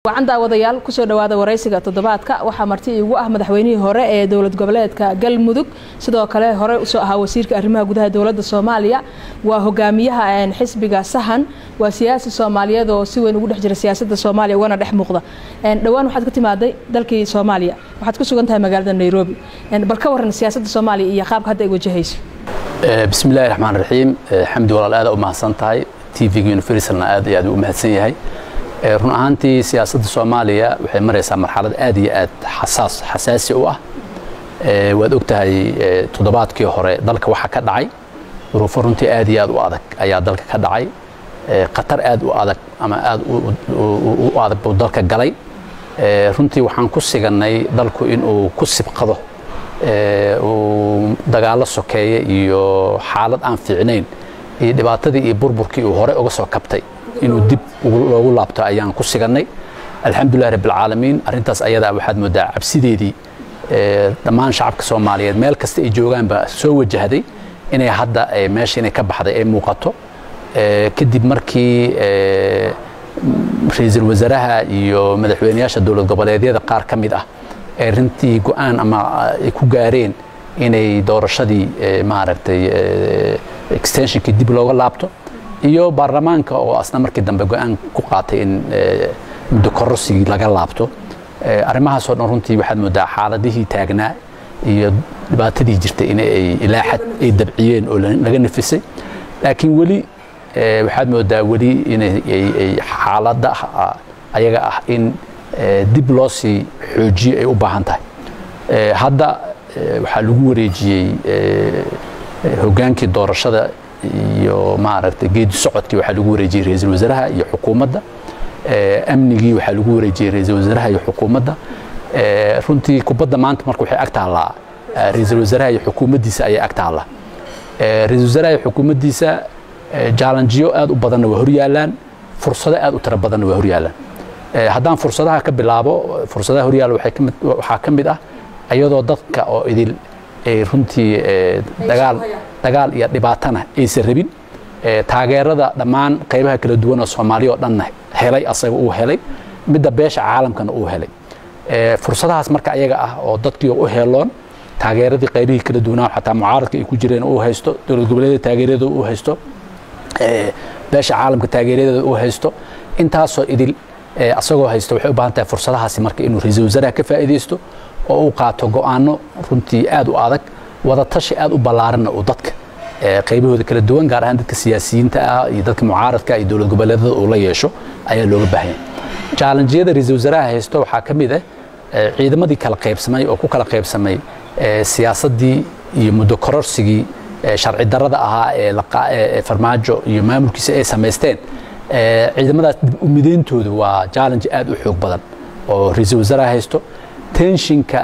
wacan daawadayaal kusoo dhawaada waraysiga toddobaadka waxaa marti iigu ah madaxweynihii hore ee dowlad goboleedka galmudug sidoo kale hore usoo ahaa wasiirka arrimaha gudaha dowladda soomaaliya waa hogaamiyaha xisbiga sahan waa siyaasi soomaaliyeed oo si weyn ugu dhex jira siyaasadda soomaaliya ugana dhex muuqda dhowaan waxaad ka timaaday dalkii soomaaliya waxaad ku sugan tahay magaalada nairobi bal ka waran siyaasadda soomaaliya iyo qaabka hadda ay wajahayso bismi illahi raxmaan raxiim xamdi walaal aada u mahadsan tahay t v-ga universalna aad iyo aad u mahadsan yahay run ahaantii siyaasadda soomaaliya waxay maraysaa marxalad aad iyo aad xasaas xasaasi u ah waad og tahay toddobaadkii hore dalka waxa ka dhacay duruufo runtii aad iyo aad u adag ayaa dalka ka dhacay khatar aad u adag ama aad u adag buu dalka galay runtii waxaan ku sigannay dalku inuu ku sibqado uu dagaallo sokeeye iyo xaalad aan fiicnayn iyo dhibaatadii iyo burburkii uu hore uga soo kabtay inuu dib loogu laabto ayaan ku sigannay alxamdulilah rabbilcaalamiin arrintaas ayadaa waxaad moodaa cabsideedii dhammaan shacabka soomaaliyeed meel kasta ay joogaanba soo wajahday inay hadda meesha inay ka baxday ay muuqato kadib markii ra-iisul wasaaraha iyo madaxweyneyaasha dowlad goboleedyada qaar ka mid ah ee runtii go-aan ama ay ku gaareen inay doorashadii maaragtay extensionkii dib looga laabto iyo baarlamaanka oo asna markii dambe go-aan ku qaatay in muddo korosigii laga laabto arrimahaasoo dhan runtii waxaad moodaa xaaladihii taagnaa iyo dhibaatadii jirtay in ay ilaa xad ay dabciyeen oo laga nafisay laakiin weli waxaad moodaa weli inay xaaladda ayaga ah in dib loo sii xoojiyo ay u baahan tahay hadda waxaa lagu wareejiyey hogaankii doorashada iyo maaragtay geedi socodkii waxaa lagu wareejiyey ra-iisul wasaaraha iyo xukuumadda amnigii waxaa lagu wareejiyey ra-iisul wasaaraha iyo xukuumadda runtii kubadda maanta marka waxay ag taallaa ra-iisul wasaaraha iyo xukuumaddiisa ayay ag taallaa ra-iisul wasaaraha iyo xukuumaddiisa jaalanjiyo aad u badanna waa horyaalaan fursado aad u tiro badanna waa horyaalaan haddaan fursadaha ka bilaabo fursadaha horyaalla waxaa ka mid ah iyadoo dadka oo idil ay runtii dagaal dagaal iyo dhibaatana aysan rabin taageerada dhammaan qaybaha kala duwan oo soomaaliya oo dhanna helay asaga uu helay midda beesha caalamkana uu helay fursadahaas marka ayaga ah oo dadkii u heeloon taageeradii qaybihii kala duwanaa xataa mucaaradka ay ku jireen uu haysto dowlad goboleedyada taageeradeeda uu haysto beesha caalamka taageeradeeda uu haysto intaasoo idil asagoo haysto waxay u baahan tahay fursadahaasi marka inuu ra-iisul wasaaraha ka faa'iidaysto oo uu qaato go'aano runtii aad u adag wadatashi aad u ballaaranna uu dadka qaybahooda kala duwan gaar ahaan dadka siyaasiyiinta ah iyo dadka mucaaradka iyo dowlad goboleedada uu la yeesho ayaa looga baahanya jaalanjiyada ra-iisul wasaaraha haysto waxaa ka mid ah ciidamadii kala qaybsamay oo ku kala qaybsamay siyaasaddii iyo muddo kororsigii sharci darrada ahaa ee farmaajo iyo maamulkiisa ay samaysteen ciidamadaas dib u midayntooda waa challenge aad u xoog badan oo ra-iisul wasaaraha haysto tenshinka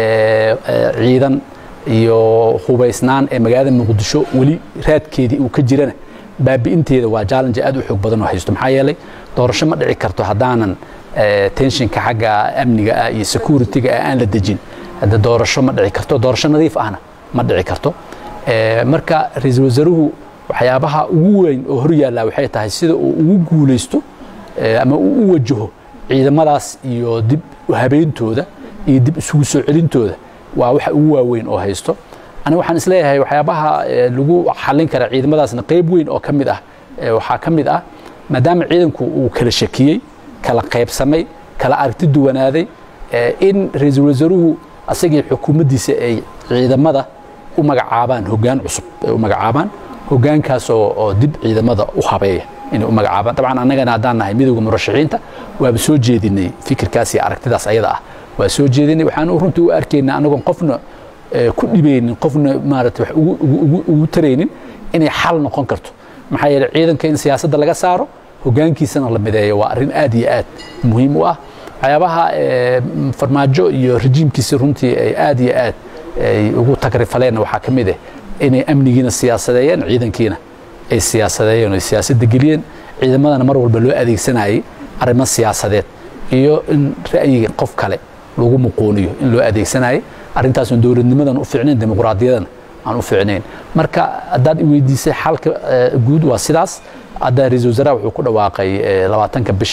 ciidan iyo hubaysnaan ee magaalada muqdisho weli raadkeedii uu ka jirana baabi'inteeda waa challenge aad u xoog badan oo haysto maxaa yeelay doorasho ma dhici karto haddaanan tenshinka xagga amniga ah iyo security-ga ah aan la dejin hadda doorasho ma dhici karto doorasho nadiif ahna ma dhici karto marka ra-iisul wasaaruhu waxyaabaha ugu weyn oo hor yaallaa waxay tahay sida uu ugu guulaysto ama uu u wajaho ciidamadaas iyo dib habeyntooda iyo dib isugu soo celintooda waa waxa ugu waaweyn oo haysto aniga waxaan isleeyahay waxyaabaha lagu xallin kara ciidamadaasna qayb weyn oo ka mid ah waxaa ka mid ah maadaama ciidanku uu kala shakiyey kala qaybsamay kala aragti duwanaaday in ra-iisul wasaaruhu asagii xukuumaddiisa ay ciidamada u magacaabaan hoggaan cusub ay u magacaabaan hoggaankaas oo dib ciidamada u habeeya inay u magacaabaan dabcan annagana haddaan nahay midowda murashaxiinta waaba soo jeedinay fikirkaas iyo aragtidaas ayada ah waa soo jeedinay waxaan runtii u arkaynaa anagoon qofna ku dhibaynin qofna maarata wax ugu taraynin inay xal noqon karto maxaa yeeley ciidanka in siyaasadda laga saaro hoggaankiisana la mideeyo waa arrin aad iyo aad muhiim u ah waxyaabaha farmaajo iyo rejiimkiisa runtii ay aad iyo aad ay ugu tagrifaleenna waxaa ka mid ah inay amnigiina siyaasadeeyeen ciidankiina ay siyaasadeeyeen ay siyaasadda geliyeen ciidamadana mar walba loo adeegsanayay arrimo siyaasadeed iyo in ra'yiga qof kale lagu muquuniyo in loo adeegsanayay arrintaasna dowladnimadan u fiicnayn dimuqraadiyadan aan u fiicnayn marka haddaad i weydiisay xalka guud waa sidaas hadda ra-iisul wasaaraha wuxuu ku dhawaaqay labaatanka bisha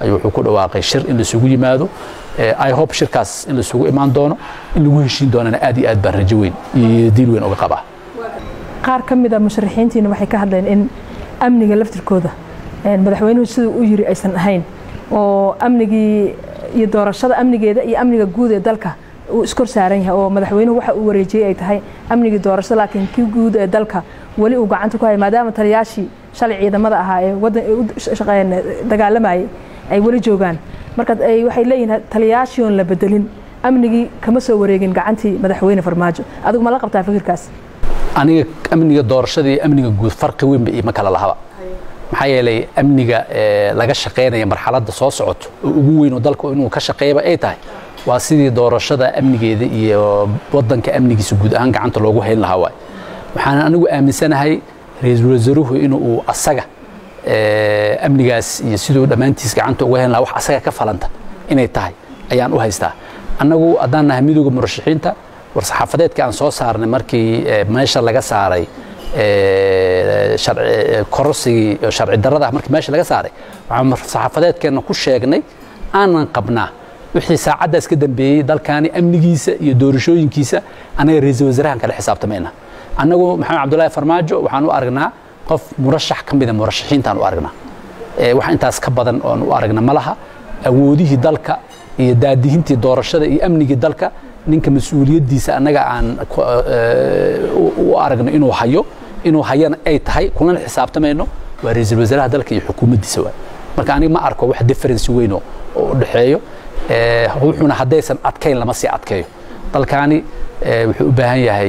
ayuu wuxuu ku dhawaaqay shir in laisugu yimaado i hope shirkaas in laisugu imaan doono in lagu heshiin doonana aad iyo aad baan rajo weyn iyo diil weyn uga qabaa qaar ka mid a musharaxiintiina waxay ka hadleen in amniga laftirkooda madaxweynuhu siduu u yiri aysan ahayn oo amnigii iyo doorashada amnigeeda iyo amniga guud ee dalka uu iskor saaran yahay oo madaxweynuhu waxa uu wareejiyey ay tahay amnigii doorashada laakiin kii guud ee dalka weli uu gacanta ku haya maadaama taliyaashii shalay ciidamada ahaa ee wadan dagaalamayay ay weli joogaan marka waxay leeyihiin taliyaashii oon la bedelin amnigii kama soo wareegin gacantii madaxweyne farmaajo adigu ma la qabtaa fikirkaas aniga amniga doorashada iyo amniga guud farqi weynba ima kala lahaba maxaa yeelay amniga laga shaqaynaya marxaladda soo socoto oo ugu weyn oo dalku inuu ka shaqeeyaba ay tahay waa sidii doorashada amnigeeda iyo wadanka amnigiisa guud ahaan gacanta loogu hayn lahaa waay waxaan anigu aaminsanahay ra-iisul wasaaruhu inuu asaga amnigaas iyo siduu dhammaantiis gacanta uga hayn lahaa wax asaga ka falanta inay tahay ayaan u haystaa annagu haddaan nahay midooda murashaxiinta war-saxaafadeedka aan soo saarnay markii meesha laga saaray kororsigii sharci darrada ah markii meesha laga saaray waxaan saxaafadeedkeenna ku sheegnay aanan qabnaa wixii saacaddaas ka dambeeyey dalkaani amnigiisa iyo doorashooyinkiisa annaga ra-iisul wasaarahan kala xisaabtamayna annagu maxamed cabdullaahi farmaajo waxaan u aragnaa qof murashax ka mida murashaxiintaan u aragnaa wax intaas ka badan oon u aragna ma laha awoodihii dalka iyo daadihintii doorashada iyo amnigii dalka ninka mas-uuliyaddiisa annaga aan u aragno inuu hayo inuu hayana ay tahay kulana xisaabtamayno waa ra-iisul wasaaraha dalka iyo xukuumaddiisa waay marka aniga ma arko wax difference weyn oo u dhexeeyo wuxuuna haddaysan adkayn lama sii adkeeyo dalkaani wuxuu u baahan yahay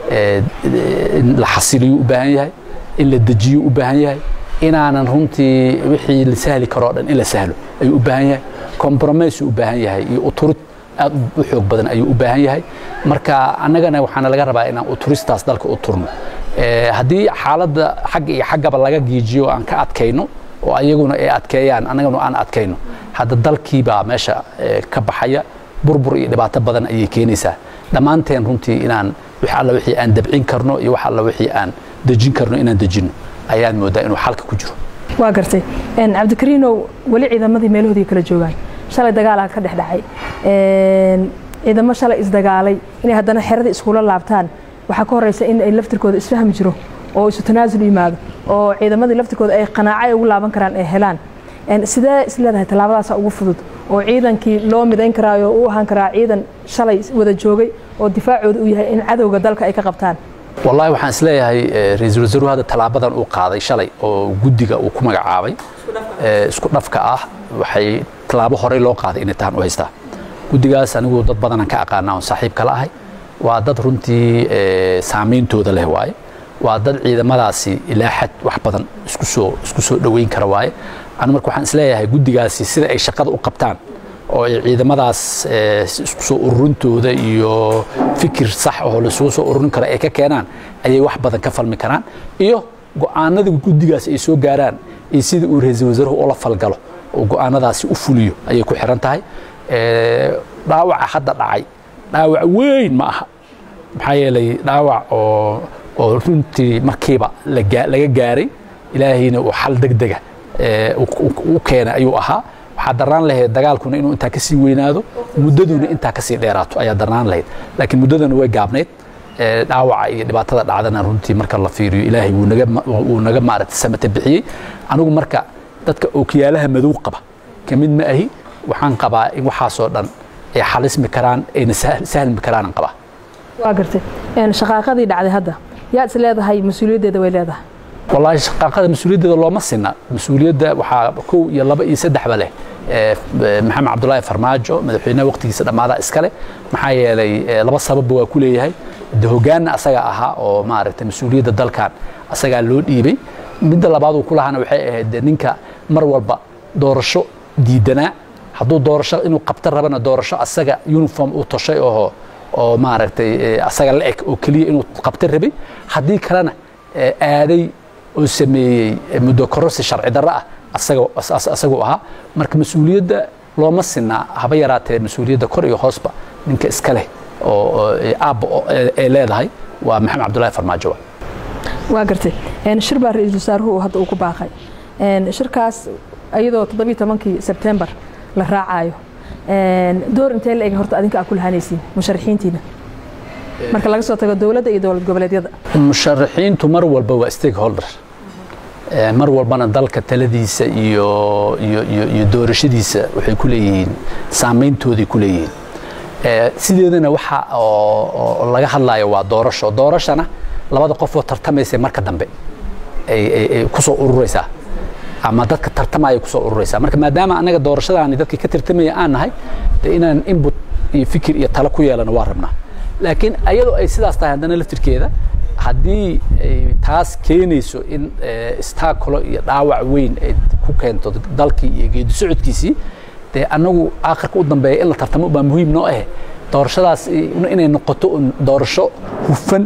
in la xasiliyo u baahan yahay in la dejiyo u baahan yahay inaanan runtii wixii la sahli karoo dhan in la sahlo ayuu u baahan yahay compromise u baahan yahay iyo uturid aad u xoog badan ayuu u baahan yahay marka annagana waxaana laga rabaa inaan uturistaas dalka u turno haddii xaaladda xagga iyo xaggaba laga giijiyo aan ka adkayno oo ayaguna ay adkeeyaan annaguna aan adkayno hadda dalkiibaa meesha ka baxaya burbur iyo dhibaato badan ayay keenaysaa dhammaanteen runtii inaan wax alla wixii aan dabcin karno iyo wax alla wixii aan dejin karno inaan dejinno ayaan moodaa inuu xalka ku jiro waa gartay cabdikariinow weli ciidamadii meelahoodii kala joogaan shalay dagaalaa ka dhex dhacay ciidamo shalay isdagaalay inay haddana xeradii iskula laabtaan waxaa ka horeysa in ay laftirkooda isfahmi jiro oo isu tanaasul yimaado oo ciidamadii laftirkooda ay qanaaco ay ugu laaban karaan ay helaan sidee is leedahay tallaabadaasa ugu fudud oo ciidankii loo midayn karaayo u ahaan karaa ciidan shalay wada joogay oo difaacooda uu yahay in cadowga dalka ay ka qabtaan wallahi waxaan isleeyahay ra-iisul wasaaruhu hadda tallaabadan uu qaaday shalay oo guddiga uu ku magacaabay isku dhafka ah waxay tallaabo horey loo qaaday inay tahan u haystaa guddigaas anigu dad badanaan ka aqaana oon saaxiib kala ahay waa dad runtii saameyntooda leh waaye waa dad ciidamadaasi ilaa xad wax badan isku soo isku soo dhoweyn kara waaye anu marka waxaan isleeyahay guddigaasi sida ay shaqada u qabtaan oo ay ciidamadaas isku soo ururintooda iyo fikir sax oo laisugu soo ururin karo ay ka keenaan ayay wax badan ka falmi karaan iyo go'aanada guddigaas ay soo gaaraan iyo sida uu ra-iisul wasaaruhu ula falgalo oo go'aanadaasi u fuliyo ayay ku xiran tahay dhaawaca hadda dhacay dhaawac weyn ma aha maxaa yeelay dhaawac oo oo runtii markiiba laga gaaray ilaahayna uu xal degdega u keenay ayuu ahaa waxaa darnaan lahayd dagaalkuna inuu intaa kasii weynaado muddaduna intaa kasii dheeraato ayaa darnaan lahayd laakiin muddadana way gaabnayd dhaawaca iyo dhibaatada dhacdana runtii marka la fiiriyo ilaahay wuu naga maaragtay samata bixiyey anigu marka dadka ookiyaalaha madow qaba ka mid ma ahi waxaan qabaa in waxaasoo dhan ay xalismi karaan ayna sahlmi karaanan qabaa waa gartay shaqaaqadii dhacday hadda yaad is leedahay mas-uuliyaddeeda way leedahay wallaahi shaqaaqada mas-uuliyaddeeda looma sinna mas-uuliyadda waxaa kow iyo laba iyo saddexba leh maxamed cabdulaahi farmaajo madaxweynaha waqtigiisa dhammaadaa iskale maxaa yeelay laba sababba waa ku leeyahay de hoggaanna asaga ahaa oo maaragtay mas-uuliyadda dalkan asagaa loo dhiibay midda labaad uu ku lahaana waxay ahayd de ninka mar walba doorasho diidanaa hadduu doorasho inuu qabta rabana doorasho asaga uniform uu toshay oo oo maaragtay asaga la eg oo keliya inuu qabta rabay haddii kalena aaday oo sameeyey muddo kororsi sharci darro ah asaguu ahaa marka mas-uuliyadda looma sinaa haba yaraatee mas-uuliyadda kor iyo hoosba ninka iska leh oo aabba ay leedahay waa maxamed cabdullaahi farmaajo waa gartay shir baa ra-iisul wasaaruhu hadda uu ku baaqay shirkaas iyadoo toddobiyo tobankii sebtembar la raacayo door intee la eg horta adinka aa ku lahaanaysiin musharaxiintiina marka laga soo tago dowladda iyo dowlad goboleedyada musharaxiintu mar walba waa stakeholder mar walbana dalka taladiisa iyo iyo iyo iyo doorashadiisa waxay ku leeyihiin saameyntooday ku leeyihiin sideedana waxa oo laga hadlayo waa doorasho doorashana labada qofoo tartamaysa marka dambe ay kusoo ururaysaa ama dadka tartamaya kusoo ururaysaa marka maadaama anaga doorashadaani dadkii ka tartamaya aan nahay de inaan input iyo fikir iyo talo ku yeelano waa rabnaa laakiin ayadoo ay sidaas tahay haddana laftirkeeda haddii ay taas keenayso in istaakulo iyo dhaawac weyn ay ku keento dalkii iyo geedi socodkiisii dee annagu aakhirka u dambeeya in la tartamo baa muhiim noo ah doorashadaas inay noqoto doorasho hufan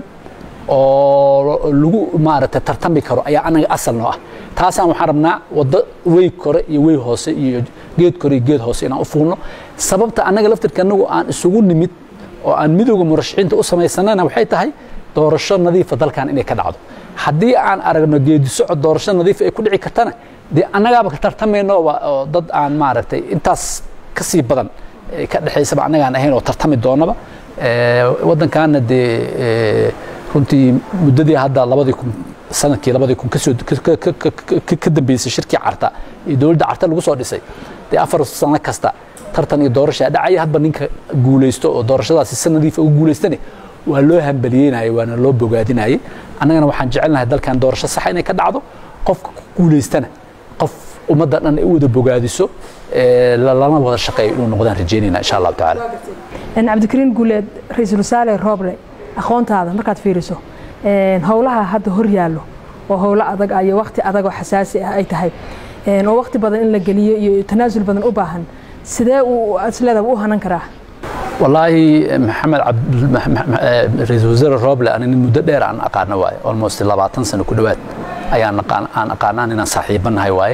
oo lagu maaragtay tartami karo ayaa anaga asal noo ah taasaan waxaan rabnaa waddo wey kore iyo wey hoose iyo geed kore iyo geed hoose inaan u fuulno sababta annaga laftirka annagu aan isugu nimid oo aan midooda murashaxiinta u samaysanana waxay tahay doorasho nadiifa dalkan inay ka dhacdo haddii aan aragno geedi socod doorasho nadiifa ay ku dhici kartana dee annagaaba ka tartamayno oo dad aan maaragtay intaas ka sii badan ka dhexaysaba annagaan ahayn oo tartami doonaba waddankaana dee runtii muddadii hadda labadii kun sanadkii labadii kun kasoo ka dambeysay shirkii carta iyo dowladda carta lagu soo dhisay dee afar sano kasta tartan iyo doorashaa dhacaya hadba ninka guulaysto oo doorashadaasi si nadiifa ugu guulaystane waa loo hambaliyeynayay waana loo bogaadinayay annagana waxaan jecelnahay dalkan doorasho saxa inay ka dhacdo qofka ku guulaystana qof ummadda dhan ay u wada bogaadiso lana wada shaqeeyo inuu noqdaan rajeynayna insha allahu tacaala cabdikariin guuleed ra-iisul wasaare rooble aqoontaada markaad fiiriso howlaha hadda hor yaallo oo howlo adag ah iyo wakti adag oo xasaasi ah ay tahay oo wakti badan in la geliyo iyo tanaasul badan u baahan sidee uu isleeda u hanan karaa wallaahi maxamed ra-iisul wasaare roble ani muddo dheer aan aqaano waaye almost labaatan sano ku dhowaad ayaan aan aqaanaan inaan saaxiibanahay waaye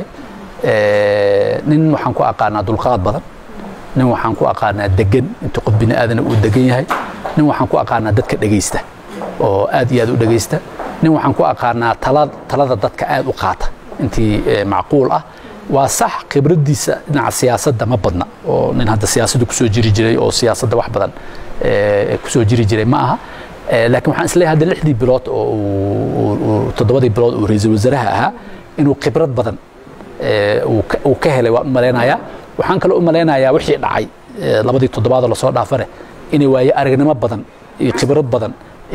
nin waxaan ku aqaanaa dulqaad badan nin waxaan ku aqaanaa degan inta qof bini aadana uu degan yahay nin waxaan ku aqaanaa dadka dhegaysta oo aad iyo aad u dhegaysta nin waxaan ku aqaanaa talada dadka aad u qaata intii macquul ah waa sax khibraddiisa dhinaca siyaasadda ma badna oo nin hadda siyaasadda kusoo jiri jiray oo siyaasadda wax badan kusoo jiri jiray ma aha laakiin waxaan isleeyahay hadda lixdii bilood oo toddobadii bilood oo ra-iisul wasaaraha ahaa inuu khibrad badan uu ka helay waan u malaynayaa waxaan kaloo u malaynayaa wixii dhacay labadii toddobaadoo lasoo dhaafane inay waaye aragnimo badan iyo khibrad badan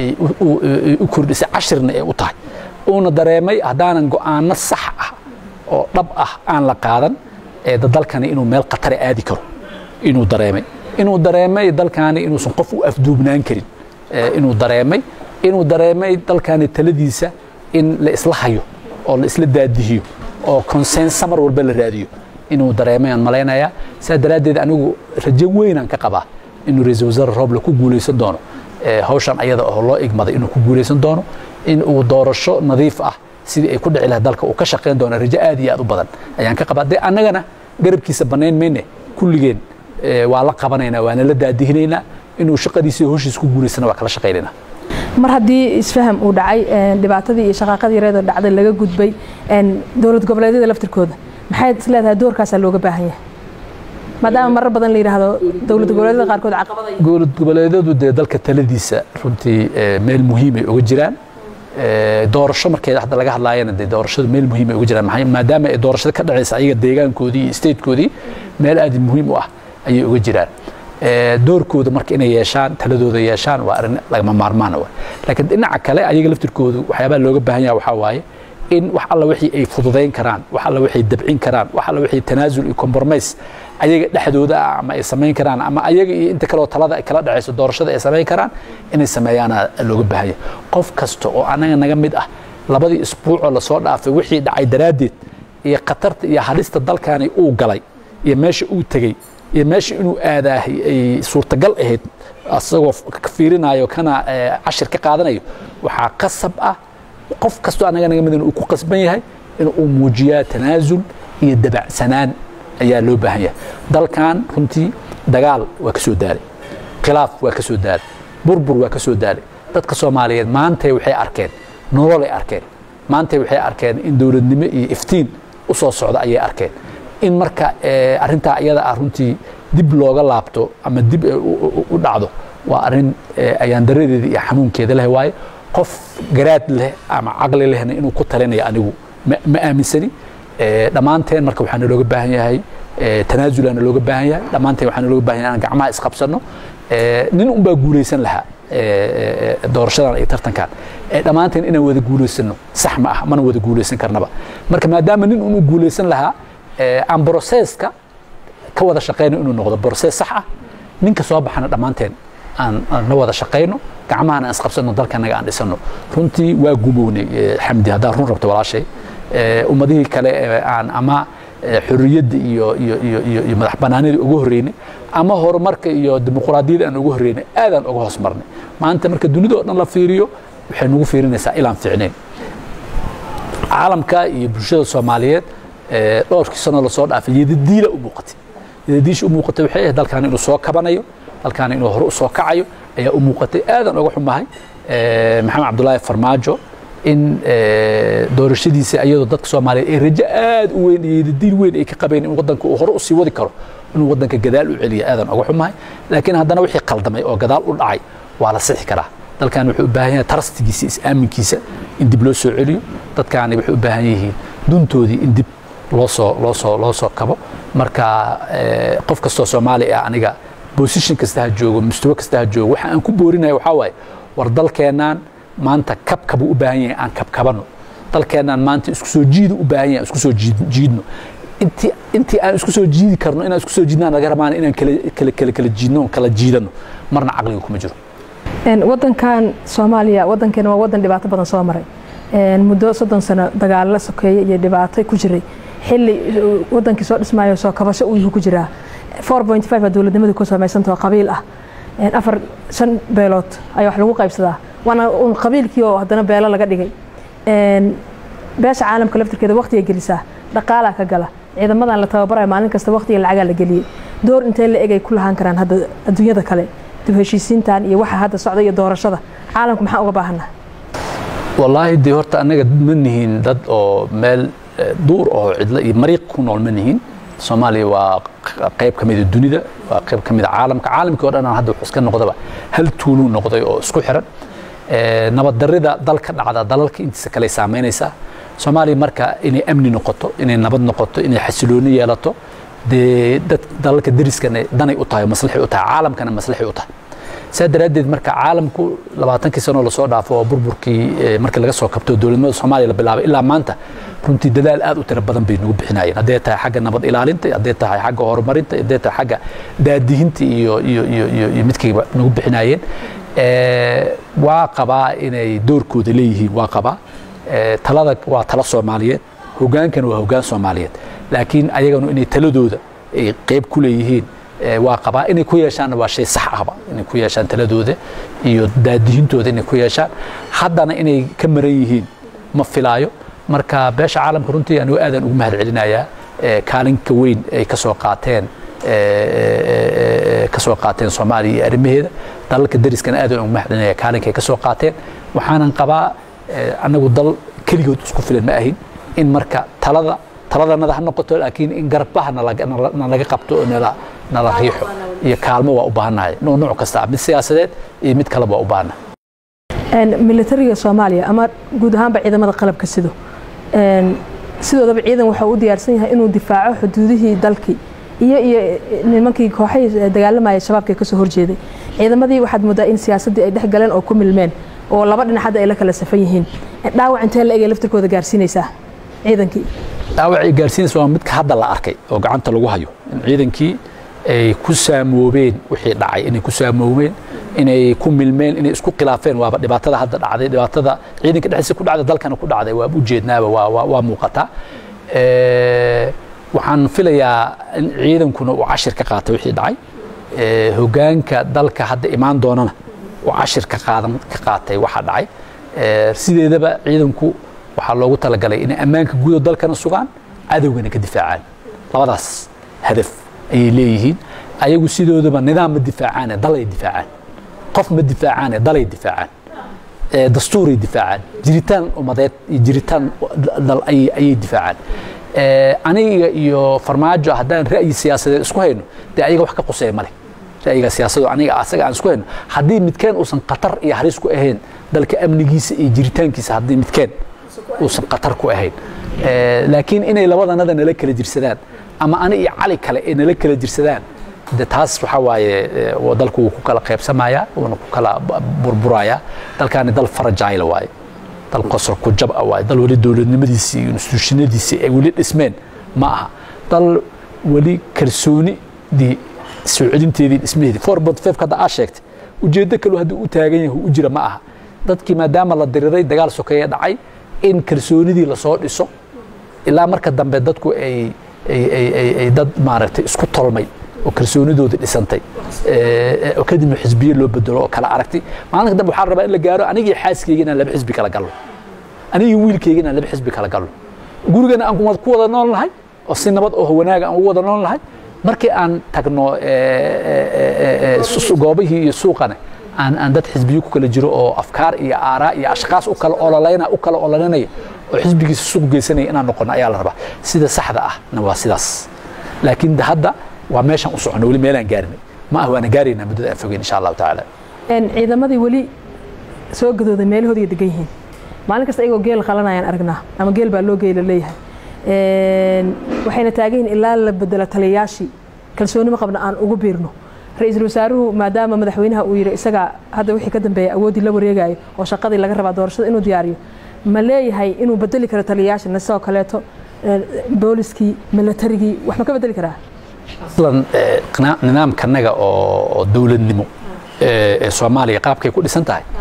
u kordhisay cashirna ee u tahay uuna dareemay haddaanan go'aano sax ah oo dhab ah aan la qaadan ee dalkani inuu meel khatara aadi karo inuu dareemay inuu dareemay dalkani inuusan qof u afduubnaan karin inuu dareemay inuu dareemay dalkani taladiisa in la isla hayo oo la isla daadihiyo oo consensa mar walba la raadiyo inuu dareemay aan malaynayaa saa daraaddeed anigu rajo weynaan ka qabaa inuu ra-iisul wasaare roble ku guulaysan doono hawshan ayada oo loo igmaday inuu ku guulaysan doono in uu doorasho nadiif ah sidii ay ku dhici lahayd dalka uu ka shaqayn doono rajo aad iyo aad u badan ayaan ka qabaa dee annagana garabkiisa bannayn mayne kulligeen waa la qabanaynaa waana la daadihinaynaa inuu shaqadiisa howshiisa ku guulaysana waa kala shaqaynaynaa mar haddii isfaham uu dhacay dhibaatadii iyo shaqaaqadii yareeda dhacday laga gudbay dowlad goboleedyada laftirkooda maxay is leedahay doorkaasaa looga baahan yahay maadaama marar badan la yidhaahdo dowlad goboleedyada qaarkood caqabada dowlad goboleedyadu dee dalka taladiisa runtii meel muhiimay uga jiraan doorasho markeeda hadda laga hadlaayana dee doorashadu meel muhiimay uga jiraan maadaama ay doorashada ka dhacaysa ayaga deegaankoodii iyo statekoodii meel aad muhiim u ah ayay uga jiraan doorkooda marka inay yeeshaan taladooda yeeshaan waa arrin lagama maarmaan wa laakiin dhinaca kale ayaga laftirkoodu waxyaabaha looga baahan yaha waxaa waaye in wax alla wixii ay fududayn karaan wax alla wixii dabcin karaan wax alla wixii tanaasul iyo compromise ayaga dhexdooda ah ama ay samayn karaan ama ayaga iyo inta kaleoo talada ay kala dhacayso doorashada ay samayn karaan inay sameeyaana looga baahan yahay qof kasta oo anaga naga mid ah labadii isbuucoo lasoo dhaafay wixii dhacay daraaddeed iyo khatarta iyo hadhista dalkani uu galay iyo meesha uu tegey iyo meesha inuu aadaahay ay suurtagal ahayd asagoo ka fiirinayo kana cashir ka qaadanayo waxaa qasab ah qof kastoo anaga naga midna uu ku qasban yahay in uu muujiyaa tanaasul iyo dabacsanaan ayaa loo baahan yahay dalkan runtii dagaal waa ka soo daalay khilaaf waa ka soo daalay burbur waa ka soo daalay dadka soomaaliyeed maantay waxay arkeen nololay arkeen maantay waxay arkeen in dowladnimo iyo iftiin u soo socda ayay arkeen in marka arrintaa iyada ah runtii dib looga laabto ama dib u dhacdo waa arrin ayaan daradeeda iyo xanuunkeeda leh waaye qof garaad leh ama caqli lehna inuu ku talinayo anigu ma aaminsani dhammaanteen marka waxaa nalooga baahan yahay tanaasula nalooga baahan yahay dhammaanteen waxaa nalooga baahan yahay inaan gacmaha isqabsanno nin unbaa guulaysan lahaa doorashadan iyo tartankan dhammaanteen inaan wada guulaysano sax ma ah mana wada guulaysan karnaba marka maadaama nin unu guulaysan lahaa aan broseska ka wada shaqayno inuu noqdo broses sax ah ninka soo baxana dhammaanteen aan la wada shaqayno gacmahana aan isqabsano dalkanaga aan dhisano runtii waa gumownay xamdi haddaan run rabto walaashay ummadihii kale aan ama xorriyadda iyo iyo iyo iyo iyo madax banaanida ugu horreynay ama horumarka iyo dimuqraadiyadda aan ugu horreynay aadaan uga hoos marnay maanta marka dunida oo dhan la fiiriyo waxay nagu fiirinaysaa ilaan fiicnayn caalamka iyo bulshada soomaaliyeed dhowrkii sano lasoo dhaafay yadadiila u muuqatay yadadiisha u muuqatay waxay ahayd dalkan inuu soo kabanayo dalkan inuu hore u soo kacayo ayaa u muuqatay aadaan uga xumahay maxamed cabdulaahi farmaajo in doorashadiisa iyadoo dadka soomaaliyeed ay rajo aad u weyn iyo yadadiil weyn ay ka qabeen in waddanka uu hore usii wadi karo inuu waddanka gadaal u celiya aadaan uga xumahay laakiin haddana wixii qaldamay oo gadaal u dhacay waa la sixi karaa dalkan wuxuu u baahan yahay tarastigiisa is-aaminkiisa in dib loo soo celiyo dadkaani waxay u baahan yihiin duntoodii in dib loo soo loo soo loo soo kabo marka qof kastoo soomaali ah aniga bosishin kasta ha joogo mustawo kasta ha joogo waxa aan ku boorinaya waxaa waaye war dalkeennan maanta kabkabuu u baahan yahay aan kabkabanno dalkeennan maanta isku soo jiidu u baahan yahay isku soo jiidno intii intii aan isku soo jiidi karno inaan isku soo jiidnaan naga rabaan inaan kala kala kala kala jiidno kala jiidano marna caqliga kuma jiro wadankan soomaaliya wadankeena waa wadan dhibaato badan soo maray muddo soddon sano dagaalo sokeeye iyo dhibaato ku jiray xilli wadankii soo dhismaayo soo kabasho uu yuhu ku jiraa four point five aa dowladnimadu ku samaysantao qabiil ah afar shan beelood ayaa wax lagu qaybsadaa waana un qabiilkii oo haddana beelo laga dhigay beesha caalamka laftirkeeda waqtiga gelisaa dhaqaalaa ka gala ciidamadan la tababarayo maalin kasta waqtiga lacagaa la geliyey door intee la egay ku lahaan karaan hadda adduunyada kale dib heshiisiintan iyo waxa hadda socda iyo doorashada caalamku maxaa uga baahanaa wallaahi dee horta annaga ma nihiin dad oo meel duur oo cidlo iyo mariiq ku nool ma nihiin soomaaliya waa qayb ka mida dunida waa qayb ka mida caalamka caalamkii o dhan aan hadda wuxuu iska noqdaba hal tuuluu noqday oo isku xiran nabaddarrida dal ka dhacda dalalka intiisa kale saamaynaysaa soomaaliya marka inay amni noqoto inay nabad noqoto inay xasilooni yeelato dee dad dalalka deriskana danay u tahay maslaxay u tahay caalamkana maslaxay u tahay saa daraaddeed marka caalamku labaatankii sanoo lasoo dhaafo oo burburkii markii laga soo kabto dowladnimada soomaaliya la bilaabay ilaa maanta runtii dadaal aad u tiro badan bay nagu bixinayeen hadday tahay xagga nabad ilaalinta hadday tahay xagga horumarinta hadday tahay xagga daadihinta iyo iyo iyo iyo iyo midkayba nagu bixinayeen waa qabaa inay doorkooda leeyihiin waa qabaa talada waa talo soomaaliyeed hogaankana waa hogaan soomaaliyeed laakiin ayaganu inay taladooda ay qayb ku leeyihiin waa qabaa inay ku yeeshaanna waa shay sax ahba inay ku yeeshaan taladooda iyo daadihintooda inay ku yeeshaan haddana inay ka maran yihiin ma filaayo marka beesha caalamka runtii anigu aadaan ugu mahad celinayaa kaalinka weyn ay ka soo qaateen ka soo qaateen soomaaliya iyo arrimaheeda dalalka deriskana aadaan ugu mahad celinaya kaalinka ay ka soo qaateen waxaanan qabaa annagu dal keligood isku filan ma ahin in marka talada taladanada ha noqoto laakiin in garbaha nalaga qabto oo nala nala riixo iyo kaalmo waa u baahannahay noo nooc kasta mid siyaasadeed iyo mid kaleba waa u baahannahay militariga soomaaliya ama guud ahaanba ciidamada qalabka sido sidoodaba ciidan waxa u diyaarsan yahay inuu difaaco xuduudihii dalkii iyo iyo nimankii kooxahii dagaalamayay shabaabka kasoo horjeeday ciidamadii waxaad moodaa in siyaasaddii ay dhex galeen oo ku milmeen oo laba dhinac hadda ay la kala safan yihiin dhaawac intee la egay laftirkooda gaarsiinaysaa ciidankii dhaawacay gaarsiinaysa waa midka hadda la arkay oo gacanta lagu hayo in ciidankii ay ku saamoobeen wixii dhacay inay ku saamoobeen inay ku milmeen inay isku khilaafeen waaba dhibaatada hadda dhacday dhibaatada ciidanka dhexdiisa ku dhacday dalkana ku dhacday waa ujeednaaba waa waa waa muuqataa waxaan filayaa in ciidankuna uu cashir ka qaatay wixii dhacay hogaanka dalka hadda imaan doonana uu cashir ka qaadan ka qaatay waxa dhacay sideedaba ciidanku waxaa loogu talagalay inay ammaanka guud oo dalkana sugaan cadowgana ka difaacaan labadaas hadaf ayay leeyihiin ayagu sidoodaba nidaam ma difaacaane dalay difaacaan qof ma difaacaane dalay difaacaan dastuuray difaacaan jiritaan ummadeed iyo jiritaan dal ayay difaacaan aniga iyo farmaajo haddaan ra'yi siyaasadeed isku hayno dee ayaga wax ka quseeya male ra'yiga siyaasadu aniga asaga aan isku hayno haddii midkeen uusan khatar iyo halis ku ahayn dalka amnigiisa iyo jiritaankiisa haddii midkeen uusan khatar ku ahayn laakiin inay labadanada nala kala jirsadaan ama ani iyo cali kale ay nala kala jirsadaan de taas waxaa waaye dalku wuu ku kala qaybsamayaa wuuna ku kala burburayaa dalkaani dal farajayla waaye dal qosor ku jab ah waaye dal weli dowladnimadiisii iyo instituushinadiisii ay weli dhismeen ma aha dal weli kalsoonidii soo celinteedii dhismaheedii four point five hadda aa sheegtay ujeeddo kaloo haddii u taagan yahay u jira ma aha dadkii maadaama la diriray dagaal sokeeye dhacay in kalsoonidii lasoo dhiso ilaa marka dambe dadku ay ay dad maaragtay isku tolmay oo kalsoonidooda dhisantay oo kadibna xisbiye loo bedelo oo kala aragtay maalinka dambe waxaa rabaa in la gaaro anigii xaaskeyga inaan laba xisbi kala galno anigii wiilkeyga inaan laba xisbi kala galno gurigana aan ku wada nool nahay oo si nabad oo wanaaga aan ugu wada nool nahay markii aan tagno goobihii iyo suuqane aan aan dad xisbiyo ku kala jiro oo afkaar iyo aaraa iyo ashkaas u kala ololayna u kala ololanaya oo xisbigiisa suuq geysanaya inaan noqono ayaa la rabaa sida saxda ahna waa sidaas laakiin hadda waa meeshaan u socono weli meelaan gaarinay ma ah waana gaaraynaa muddada aan fogeyn insha allahu tacaala ciidamadii weli soo gadooday meelahoodii degan yihiin maalin kasta iyagoo geel qalanayaan aragnaa ama geel baa loo geela leeyahay waxayna taagan yihiin ilaa la bedelo taliyayaashii kalsoonimo qabna aan ugu biirno ra-iisul wasaaruhu maadaama madaxweynaha uu yidhi isagaa hadda wixii ka dambeeya awooddii la wareegayo oo shaqadii laga rabaa doorashada inuu diyaariyo ma leeyahay inuu bedeli karo taliyayaasha sidoo kaleeto booliskii milatarigii wax ma ka bedeli karaa aslan nidaamkanaga oo dowladnimo ee soomaaliya qaabkay ku dhisan tahay